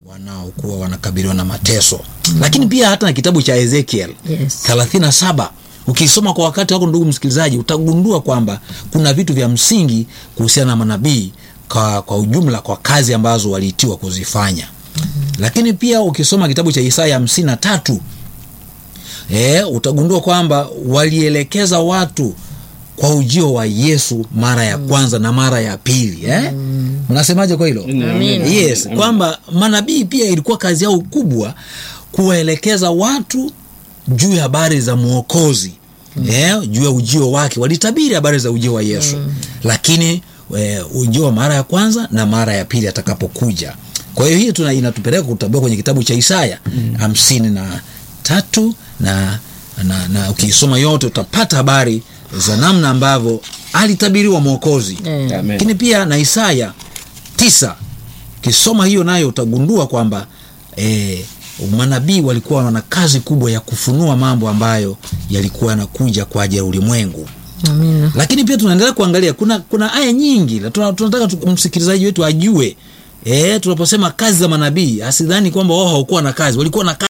wanaokuwa wanakabiliwa na mateso mm. lakini pia hata na kitabu cha Ezekiel Yes. thelathini na saba ukisoma kwa wakati wako ndugu msikilizaji utagundua kwamba kuna vitu vya msingi kuhusiana na manabii kwa, kwa ujumla kwa kazi ambazo waliitiwa kuzifanya mm-hmm. lakini pia ukisoma kitabu cha Isaya hamsini na tatu e, utagundua kwamba walielekeza watu kwa ujio wa Yesu mara ya kwanza na mara ya pili eh? mnasemaje kwa hilo Amina. yes kwamba manabii pia ilikuwa kazi yao kubwa kuwaelekeza watu juu ya habari za mwokozi mm. yeah, juu ya ujio wake walitabiri habari za ujio wa yesu mm. lakini e, ujio wa mara ya kwanza na mara ya pili atakapokuja kwa hiyo hii tuna inatupeleka kutambua kwenye kitabu cha isaya hamsini na tatu na, na, na ukisoma yote utapata habari za namna ambavyo alitabiriwa mwokozi Eh. Amen. lakini pia na isaya tisa ukisoma hiyo nayo utagundua kwamba e, manabii walikuwa wana kazi kubwa ya kufunua mambo ambayo yalikuwa yanakuja kwa ajili ya ulimwengu Amina. lakini pia tunaendelea kuangalia kuna kuna aya nyingi na tuna- tunataka tu- msikilizaji wetu ajue e, tunaposema kazi za manabii asidhani kwamba wao hawakuwa na kazi walikuwa na kazi